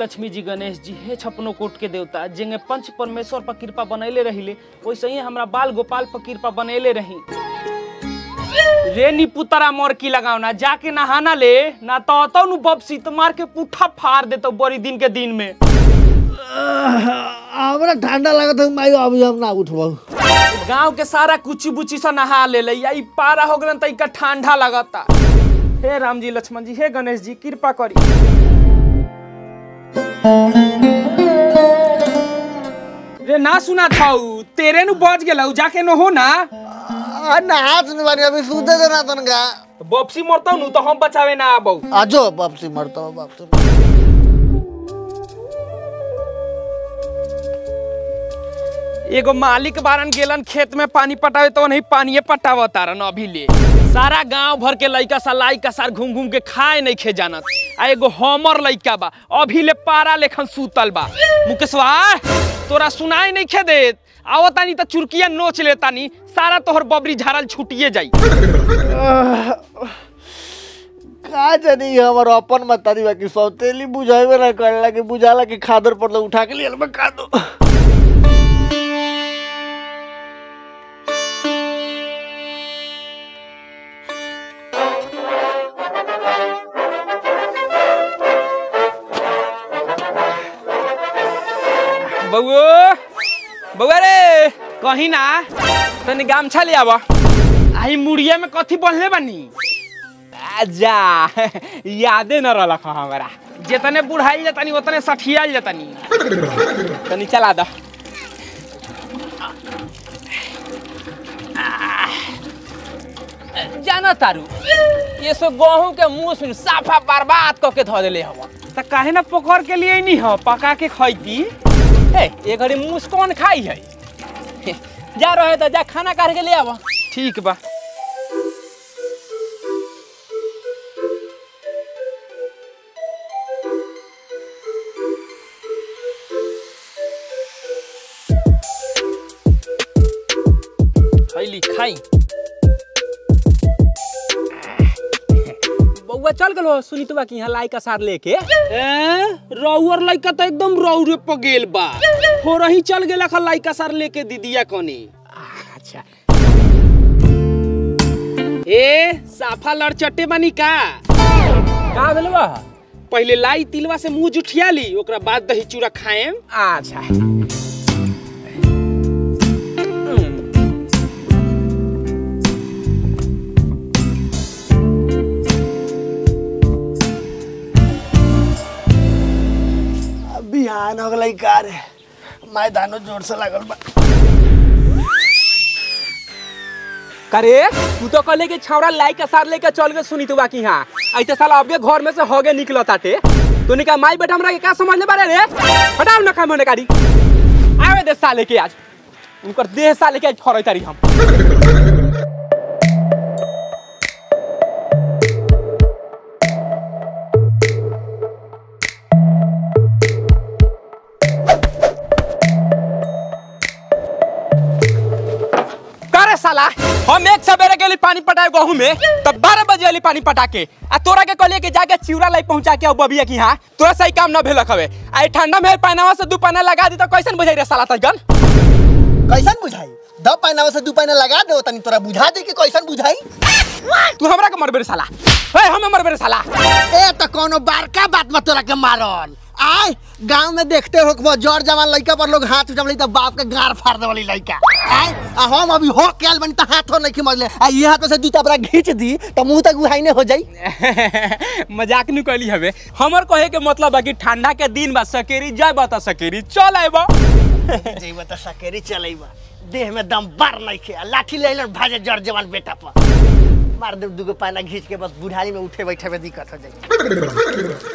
लक्ष्मी जी गणेश जी हे छपनो कोट के देवता जिंगे पंच परमेश्वर पर कृपा बनैले रहिले वैसे ही हमरा बाल गोपाल पर कृपा बनैले रही रे नी पुतरा मोर की लगाओ ना जाके नहाना ले ना तो अतो नु बपसी तो मार के पुठा फाड़ देतो बड़ी दिन के दिन में हमरा ठंडा लागत है माई अभी हम ना उठबो गांव के सारा कुची बुची से नहा ले लई ई पारा हो गलन त इका ठंडा लगता हे राम जी लक्ष्मण जी हे गणेश जी कृपा करी रे ना सुना थाऊ तेरे नु बज गेलौ जाके न हो ना आ नहा सुन बानी अभी सूते दे ना तनका बपसी मरतौ नु तो हम बचावे ना आबौ आजो वापसी मरता वापसी एगो मालिक बारन गेलन खेत में पानी पटावे तो नहीं पानिए पटाव तारन अभी ले सारा गांव भर के लइका सा लाइका सार घूम घूम के खाए नहीं खे जानत आ एगो हमर लइका बा अभी ले पारा लेखन सूतल बा मुकेशवा तोरा सुनाई नहीं खे देत आओ तानी त चुरकिया नोच ले तानी सारा तोहर बबरी झारल छुटिए जाई का जानी हमर अपन मतारी बाकी सौतेली बुझावे ना करला कि बुझाला कि खादर पर उठा के लिए मैं खा दो बउओ बउआ रे कहीं ना तनी गामछा ले आवा आई मुड़िया में कथी बंधले बानी जा यादे न रहलक हमारा जितने बुढ़ाई जतनी उतने सठियाल जतनी तनी चला द जाना तारू ये सो गेहूं के मुंह सुन साफा बर्बाद करके धो देले हवा त काहे ना पकड़ के लिए नहीं हो पका के खैती ए ये घड़ी मुंह कौन खाई है जा रहे तो जा खाना काट के ले आवा ठीक बा खैली खाई बउआ चल गलो सुनी तो बाकी यहाँ लाइका सार लेके ए रउअर लइका तो एकदम रौरे प गेल बा हो रही चल गेला खा लाइका सार लेके दीदिया कनी अच्छा ए साफा लड़चटे बानी का का भेल बा पहले लाई तिलवा से मुंह जुठिया ली ओकरा बाद दही चूड़ा खाएम अच्छा बिहान हो गई का रे मैदानो जोर से लागल बा करे तू तो कहले कि छौरा लाई के सार लेके चल गए सुनी तू बाकी यहाँ ऐसे साला अबे घर में से होगे निकल ताटे तू निका माई बेटा हमरा के का समझ ले बारे रे हटाओ ना खाए मने गाड़ी आवे दे साले के आज उनकर देह साले के आज फरई तारी हम करे साला हम एक सवेरे गेली पानी पटाए गहूं में तब बारह बजे अली पानी पटा के आ तोरा के कहलिए कि जाके चिवरा लाई पहुंचा के अब बबिया की यहाँ तोरा सही काम न भेलक हवे आई ठंडा में पानावा से दू पाना लगा दी तो कैसन बुझाई रे साला तगन कैसन बुझाई दब पैनावा से दू पैना लगा दे तनी तोरा बुझा दे कि कैसन बुझाई तू हमरा के मरबे रे साला ए हमें मरबे रे साला ए तो कोनो बड़का बात में तोरा के मारल आय गांव में देखते हो कि जड़ जवान लड़का पर लोग हाथ उठा तो बाप के गार फाड़ दे वाली लड़का आय आ हम अभी हो के आल बनी तो हाथों नहीं मजले आ ये हाथ से जूता पूरा घींच दी तो मुंह तक उहाई हो जाई मजाक नहीं कहली हवे हमर कहे के मतलब बा कि ठंडा के दिन बा सकेरी जाय बता सकेरी चल आइबा जेब तो सकेरी चलेबा देह में दम बार नहीं खे आ लाठी ले लेन भाजे जड़ जवान बेटा पर मार दे दुगो पाना घींच के बस बुढ़ारी में उठे बैठे में दिक्कत हो जाई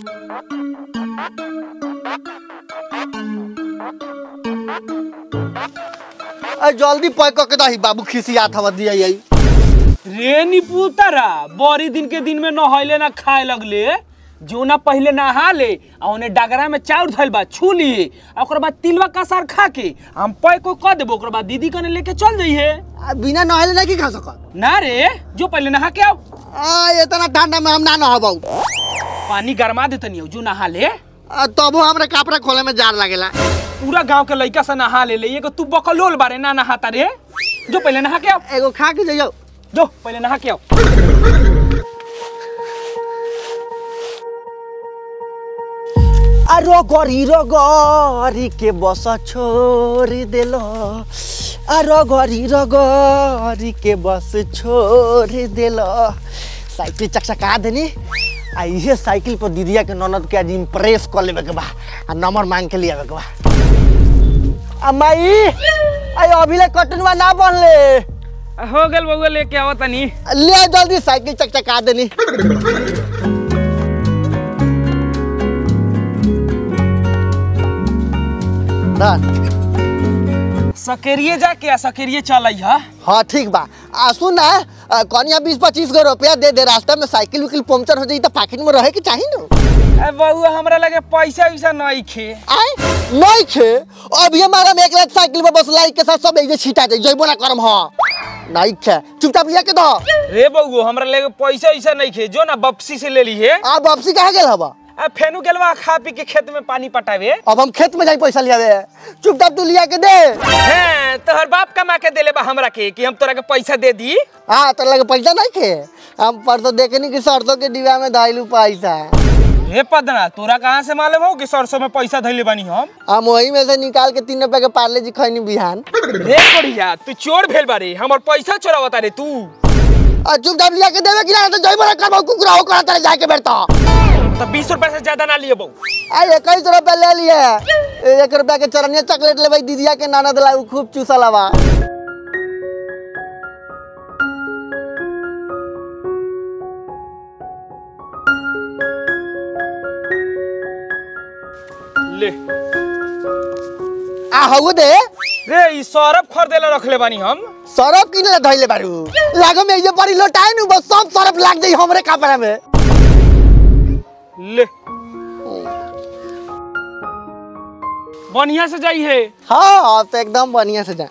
आ जल्दी पैक करके दही बाबू खिसियात हवा दिया यही रे निपुतरा बड़ी दिन के दिन में नहैले ना खाए लगले जो ना पहले नहा ले आ ओने डगरा में चाउर धइल बा छू लिए आ ओकर बाद तिलवा कसार खा के हम पैक को क देबो ओकर बाद दीदी कने लेके चल जइहे आ बिना नहले नहीं खा सकत ना रे जो पहले नहा के आओ आ इतना ठंडा में हम ना नहाबौ पानी गरमा दे तनी जो नहा ले आ, तबो हमरा कपड़ा खोले में जार लागेला पूरा गांव के लइका से नहा ले ले एगो तू बकलोल बारे ना नहाता रे जो पहले नहा के आओ एगो खा के जाइयो जो पहले नहा के आओ अरो गरी रो गरी के बस छोड़ देलो अरो गरी रो गरी के बस छोड़ देलो साइकिल चकचका देनी आ इहे साइकिल पर दीदिया के ननद के आज इम्प्रेस कर लेवे के बा आ नंबर मांग के लिए के बा आ माई आई अभी कटनवा ना बनले हो गल बउआ लेके आओ तनी ले आ जल्दी साइकिल चकचका देनी ना सकेरिए जाके आ सकेरिए चल हा हाँ ठीक बा आ सुन ना आ, कनिया बीस पच्चीस गो रुपया दे दे रास्ता में साइकिल उकिल पंक्चर हो जाई तो पाकिट में रहे के चाही ना ए बउआ हमरा लगे पैसा वैसा नहीं खे आए नहीं खे अभी हमारा में एक लाख साइकिल में बस लाइक के साथ सब एक छिटा दे जइबो ना करम हाँ नहीं खे चुपचाप लिया के दो रे बउआ हमरा लगे पैसा वैसा नहीं खे जो ना वापसी से ले ली है आप वापसी कहाँ गेल हवा आ फेनु गेलवा खा पी के खेत में पानी पटावे अब हम खेत में जाई पैसा लियावे चुपचाप तू लिया के दे हैं तोहर बाप कमा के देले बा हमरा के कि हम तोरा के पैसा दे दी हाँ तो लगे पैसा नहीं खे हम परसों देखे नहीं कि सरसों के डिब्बा में धैलू पैसा हे पदना तोरा कहाँ से मालूम हो कि सरसों में पैसा धैले बानी हम हम वही में से निकाल के तीन रुपए के पार्ले जी खैनी बिहान रे बढ़िया तू चोर भेल बारे हमर पैसा चोरावता रे तू और चुपचाप लिया के देवे कि ना तो जइबो ना करबो कुकुरा हो करा तेरे जाके बैठता तो बीस रुपए से ज्यादा ना लिए बहू अरे इक्कीस रुपए ले लिए एक रुपया के चरनिया चॉकलेट ले भाई दीदिया के नाना दिला उ खूब चूसा लवा ले आ हउ दे रे ई सरफ खरीदेला रखले बानी हम सरफ किने ला धइले बारू लागो में ये बड़ी लोटाए नु बस सब सरफ लाग जाई हमरे कपड़ा में ले बढ़िया से जाई है हाँ अब तो एकदम बढ़िया से जा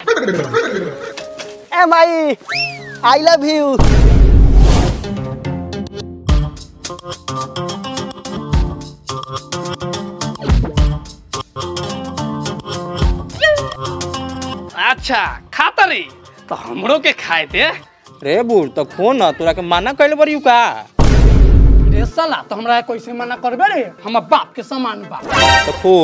ए माई आई लव यू अच्छा खाता रे तो हमरो के खाए थे रे बूढ़ तो खो न तोरा के माना कैले बड़ी का रे साला तो हमरा कैसे मना करबे रे हमर बाप के समान बा तो खो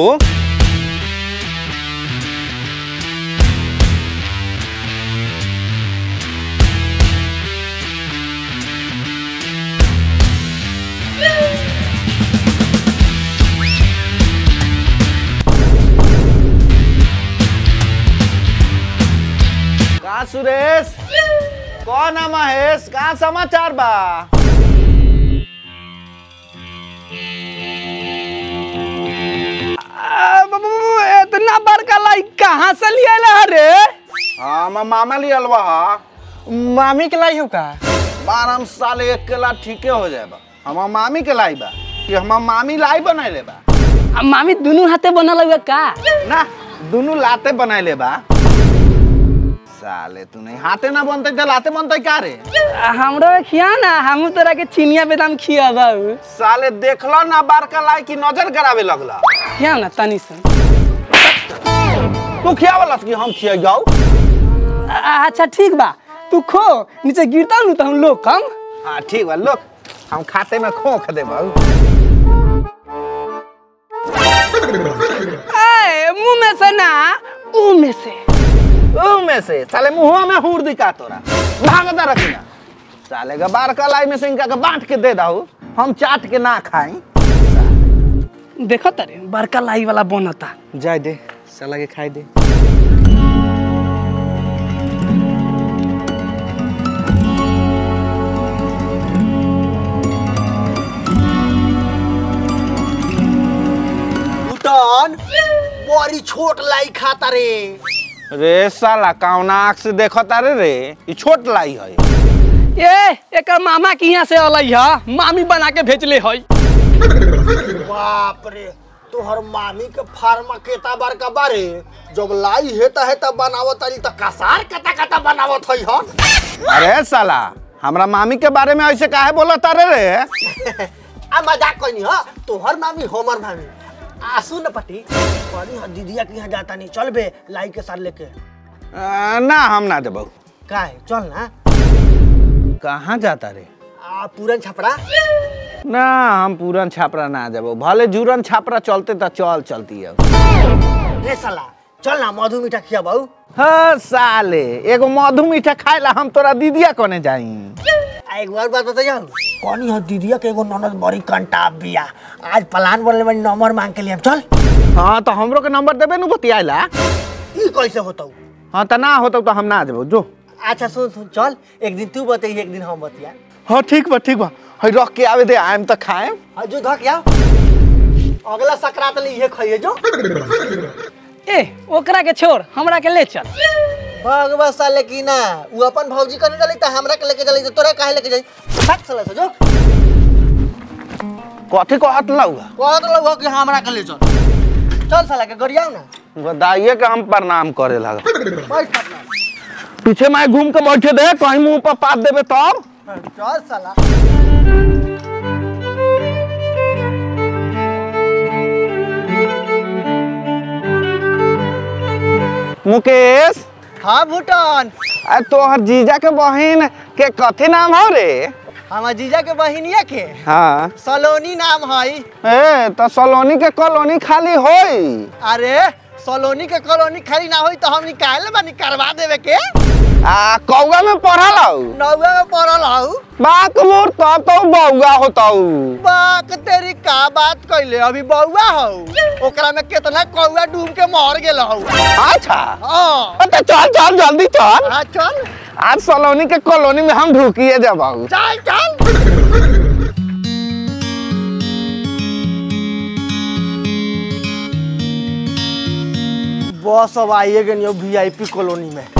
का सुरेश कौन है महेश का समाचार बा इतना बड़का लाई कहाँ से लिया रे हाँ हम मामा लियल बा मामी के लाई हो का बार हम साले एक केला ठीके हो जाए बा हम मामी के लाई बा कि हम मामी लाई बनैले बा आ, मामी दोनों हाथे बनल हुआ का ना दोनों लाते बनैले बा साले तू नहीं हाथे ना बनते तो लाते बनते का रे आ, हमरो खिया ना हम तोरा के चिनिया बेदाम खिया बाबू साले देखलो ना बारका लाई की नजर करावे लगला खिया ना तनी सन तू खियावलस कि हम खिया जाऊ आ, अच्छा ठीक बा तू खो नीचे गिरता नु तो हम लोग कम हाँ ठीक बा लोग हम खाते में खोख दे बाबू ए मुंह में से ना मुंह में से ऊ में से साले मुंह में हुर दिखा तोरा भागता रखना साले का बार का लाई में से इनका के बांट के दे दाऊ हम चाट के ना खाई देखो तारे बड़का लाई वाला बनता जाए दे साला के खाई दे भूटान बड़ी छोट लाई खाता रे रे साला कौना आँख से देखो तारे रे ई छोट लाई है ए एक मामा के यहाँ से अलई है मामी बना के भेजले है बाप रे तोहर मामी के फार्मा केता बार का बारे जब लाई हेता हेता बनावत तारी त कसार कता कता बनावत हई हन अरे साला हमरा मामी के बारे में ऐसे काहे बोला तारे रे आ मजाक कइनी ह तोहर मामी हमर मामी आ सुन न पटी परी ह दीदिया के यहाँ जाता नहीं चल बे लाई के साथ लेके आ, ना हम ना देबो का है चल ना कहाँ जाता रे आ पूरन छपड़ा ना हम पूरन छापरा ना जाबो भले जूरन छापरा चलते तो चल चलती है रे साला चल ना मधु मीठा खिया बाऊ हाँ साले एगो मधु मीठा खाए ला हम तोरा दीदिया कोने जाई आ एक बार बात बताइयो कौन है दीदिया के एगो ननद बड़ी कंटाप बिया आज प्लान बनले बड़ी नंबर मांग के लिए हम चल हाँ तो हमरो के नंबर देबे नु बतियाला ई कैसे होतौ हाँ तो ना होता तो हम ना देबो जो अच्छा सुन सुन चल एक दिन तू बतई एक दिन हम बतिया हाँ ठीक बा ठीक बा हई रख के आवे दे आएम तो खाएम आ जो धक या अगला सकरात ले ये खाइए जो ए ओकरा के छोड़ हमरा के ले चल भगवा साले की ना वो अपन भौजी करने चली त हमरा के लेके चली त तोरा काहे लेके जाई भाग साला से जो कथी को हाथ लौगा कहत लोग कि हमरा के ले चल चल साला के गरियाओ ना बदाइए के हम प्रणाम करे लगा बैठ पटना पीछे मैं घूम के बैठे दे कहीं मुंह पर पात देबे तब चल साला मुकेश हाँ भूटान आ तोहर जीजा के बहन के कथी नाम हो रे हमार जीजा के बहिनिया के हाँ सलोनी नाम है ए तो सलोनी के कॉलोनी खाली होई अरे सलोनी के कॉलोनी खाली ना होई तो हम निकाल बानी करवा देवे के आ कौआ में पढ़ल हऊ नौवे में पड़ल हऊ बाक मोर तब तो बौआ होताऊ बाक तेरी का बात कैले अभी बउआ हऊ ओकरा में कितना कौआ डूब के मर गेल हऊ अच्छा हाँ तो चल चल जल्दी चल हाँ, चल आज सलोनी के कॉलोनी में हम ढुकिए जब चल चल बस अब आइए गए वीआईपी कॉलोनी में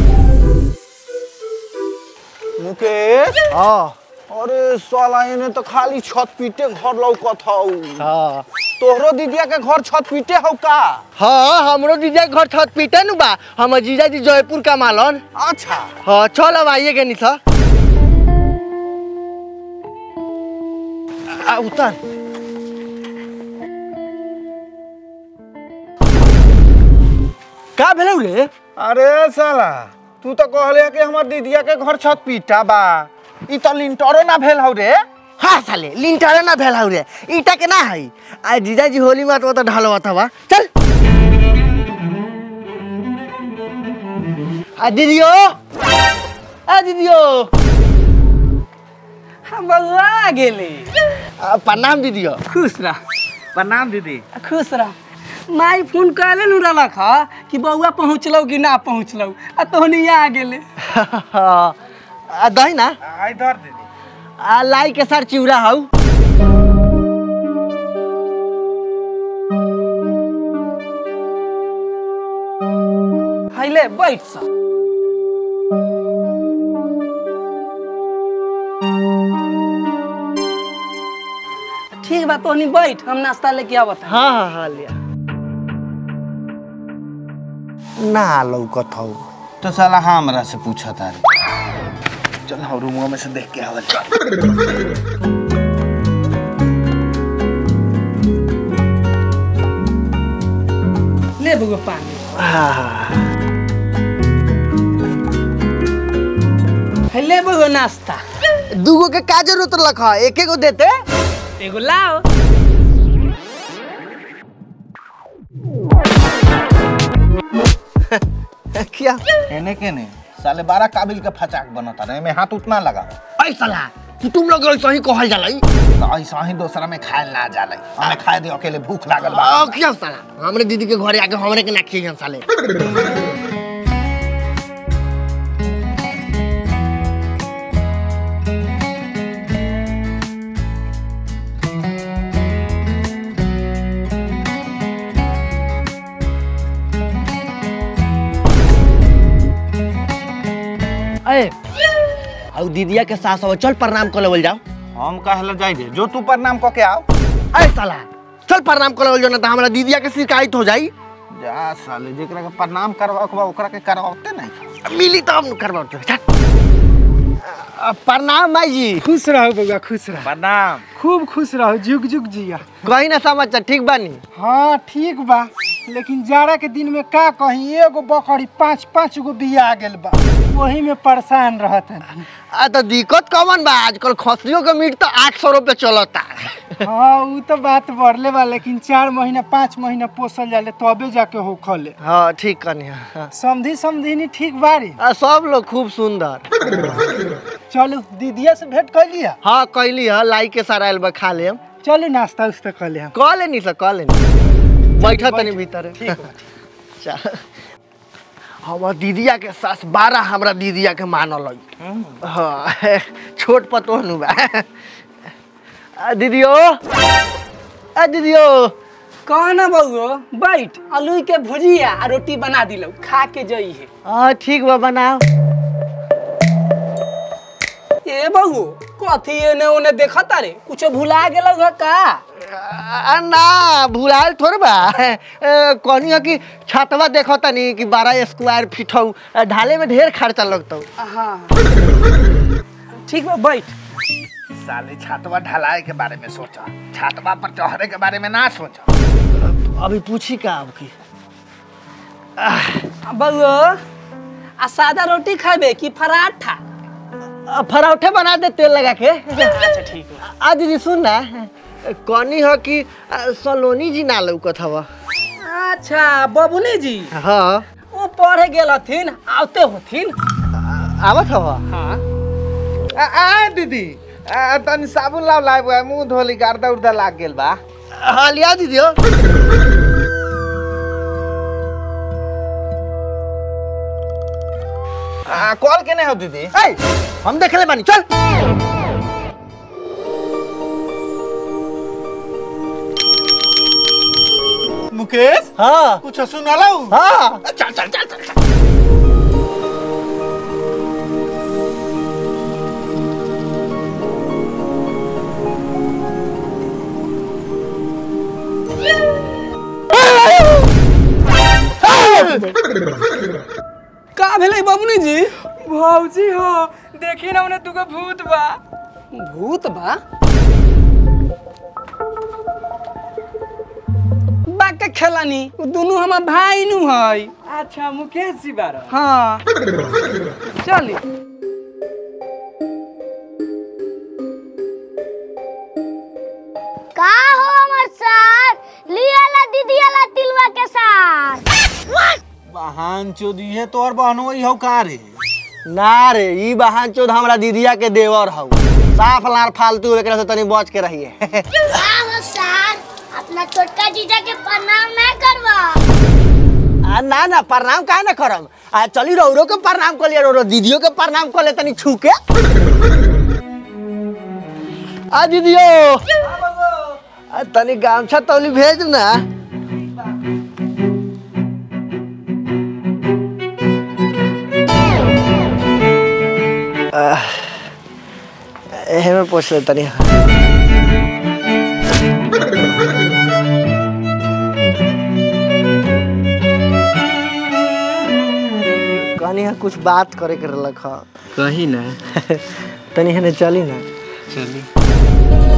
मुकेश हाँ अरे साला इने तो खाली छत पीटे घर लौकत हऊ हाँ तोहरो दीदिया के घर छत पीटे हऊ का हाँ हमरो जीजा के घर छत पीटे नु बा हमर जीजा जी जयपुर का मालन अच्छा हाँ चल अब आइए गए था आ उतर का भेलौ रे अरे साला तू तो कहले कि हमर दीदिया के घर छत पीटा बा ई तो लिंटरो ना भेल हऊ रे हाँ साले लिंटारे ना भेल हौ रे ईटा के ना है आ जीजा जी होली में तो तो ढालवा था बा चल आ दीदियो आ दीदियो हम बउआ गेले आ, प्रणाम दीदियो खुश रह प्रणाम दीदी खुश रह माई फोन कहले नु रहलक ह कि बउआ पहुँचलौ कि ना पहुँचलौ आ तोहनी आ गेले आ दही ना आई धर दीदी आ लाई के साथ चिउरा हौ हाइले बैठ सा ठीक बा तोहनी बैठ हम नाश्ता लेके आवत हई। हाँ हाँ हाँ लिया ना लौकत हौ तो साला हमरा से पूछा तारे चल हम रूमवा में से देख के आवल ले बउआ पानी हाइले बउआ नाश्ता दूगो के का जरूरत रख एके गो देते एगो लाओ क्या एने के ने साले बारह काबिल के फचाक बनता रहे में हाथ उतना लगा ऐ साला कि तुम लोग ऐसा ही कहल जाला ई? तो ऐसा ही दूसरा में खाए ना जाले हमें खाए दे अकेले भूख लागल बा आ, क्या साला हमरे दीदी के घरे आके हमरे के ना खिए साले ए और दीदिया के सास अब चल प्रणाम कर लेवल जाओ हम कहले जाई दे जो तू प्रणाम क के आओ ऐ साला चल प्रणाम कर लेवल जाओ ना तो हमरा दीदिया के शिकायत हो जाई जा साले जेकरा के प्रणाम करवा के बा ओकरा के करवाते नहीं मिली तो हम करवाओ चल चल अ, प्रणाम माई जी खुश रहो बउआ खुश रहो प्रणाम खूब खुश रहो जुग जुग जिया कहीं ना समाचार ठीक बानी हाँ ठीक बा लेकिन जाड़ा के दिन में का कहीं एगो बकरी पाँच पाँच गो बिया गेल बा वही में परेशान रहत है आ तो दिक्कत कौन बा आजकल खसलियों के मीट तो आठ सौ रुपये चलता हाँ उ तो बात बढ़ले बा लेकिन चार महीना पाँच महीना पोसल जाले तबे जाके हो खले हाँ ठीक कनी हाँ। समझी समझी ठीक बारी आ, सब लोग खूब सुंदर चलो दीदिया से भेंट कर लिया हाँ कैली है लाई के सारा आयल बा खा लेम चलो नाश्ता उस्ता कर ले हम कह लेनी सर कह लेनी बैठा तनी भीतर चल हमर दीदिया के सास बारह हमरा दीदिया के मानल है हाँ छोट पतो नु बा आ, दीदियो आ दीदियो कहा ना बउओ बैठ आलू के भुजिया आ रोटी बना दिलो खा के जई है हाँ ठीक बा बनाओ ए बहू कथी एने ओने देखत रे कुछ भुला गेल ह का आ, ना भुलाल थोड़ बा ए, कहनी है कि छतवा देखो तनी कि बारह स्क्वायर फीट हौ आ, ढाले में ढेर खर्चा लगतौ हाँ ठीक बा बैठ साले छतवा ढलाए के बारे में सोचा छतवा पर चढ़े के बारे में ना सोचा अभी पूछी का अब की बउओ आ सादा रोटी खाबे कि पराठा आ, पराठे बना दे तेल लगा के अच्छा ठीक बा आ दीदी सुन ना कहनी है कि आ, सलोनी जी ना लौकत हवा अच्छा बबुनी जी हाँ वो पढ़े गेल हथिन आवते होथिन आ- आवत हवा हाँ आ, आ दीदी आ, तनी साबुन लाव लाए मुंह धोली गर्दा उर्दा लाग गेल बा हाँ लिया दीदी आ, कॉल केने हो दीदी ए, हम देख ले बानी चल मुकेश हाँ कुछ सुनाला हाँ चल चल चल चल चल। का भेलै बबुनी जी भौजी हो देखी ना उन्हें दुगो भूत बा भूत बा बाका खेलानी उ दुनू हमार भाई नु है अच्छा मुकेश जी बारा हाँ चली का हो हमर सर लियाला दीदियाला तिलवा के साथ बहान चोदी है तोर बहनो ही हो का रे ना रे ई बहान चोद हमरा दीदिया के देवर हौ साफ लार फालतू एकरा से तनी बच के रहिए का हो सर अपना छोटका जीजा के प्रणाम ना करवा आ, ना ना प्रणाम काहे ना करम आ चली रौरो के प्रणाम कर लिया रौरो दीदियो के प्रणाम कर ले तनी छू के आ दीदियो आ, तनी गामछा तौली भेज ना आह, एहे में पूछ ले तनी कहनी है कुछ बात करे के रहलक ह कही ना तनी हने चली ना चली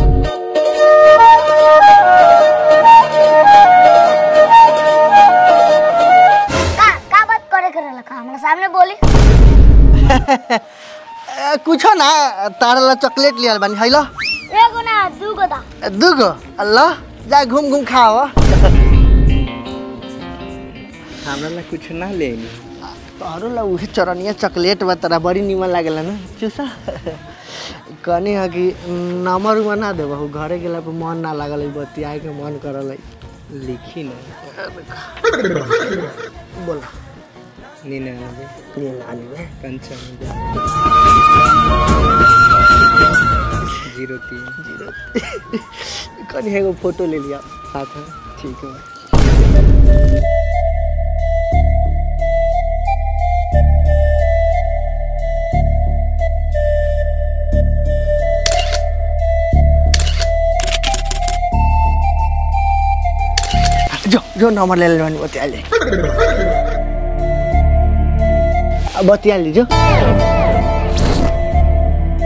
का का बात करे करे लखा हमरा सामने बोली ए, कुछो ना तारा ला चॉकलेट लियल बानी हैलो एगो ना दूगो दा दुगो अल्लाह जा घूम घूम खाओ हमरा ला कुछ ना ले तोहरो ला उहे चरनिया चॉकलेट बा तोरा बड़ी निमन लागेला ना चूसा कहनी है कि नंबर उमा ना देबहु घरे गेला पे मन ना लागल है बतियाए के मन करल है लिखी ना बोल निन्यानवे निन्यानवे पंचानवे जीरो तीन कहनी है एगो फोटो ले लिया साथ में ठीक है जो जो नंबर ले ले बानी बतिया ले अब बतिया ली जो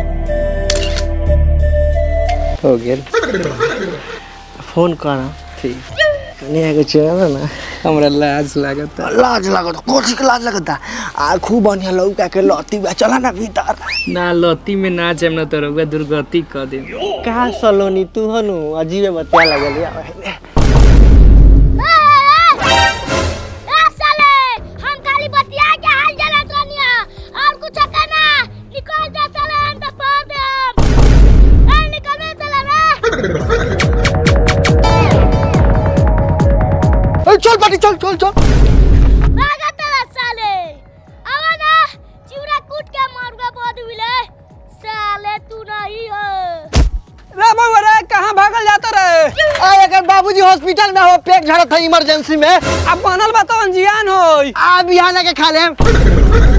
हो गेल फोन कर ठीक कन्या के चल ना हमरा लाज लागत लाज लगत कोची के लाज लगता आ खूब बढ़िया लौका के लती बा चला ना भीतर ना लती में ना जाम ना तो रउआ दुर्गति कर दे का सलोनी तू हनु अजीबे बतिया लगल या ए, साले हम खाली बतिया के हाल जलत रहनिया और कुछ कहना निकल जा साले हम तो पार दे हम ए निकल में चला रे ए, चल पाटी चल चल चल भागा तेरा साले आवा ना चिवड़ा कूट के मारूंगा बहुत मिले साले तू नहीं हो रे बउआ रे कहाँ भागल जाता रे आ एकर बाबूजी हॉस्पिटल में हो पेट झड़त है इमरजेंसी में अब बनल बा तो अनजियान होई आ बिहान के खा लेम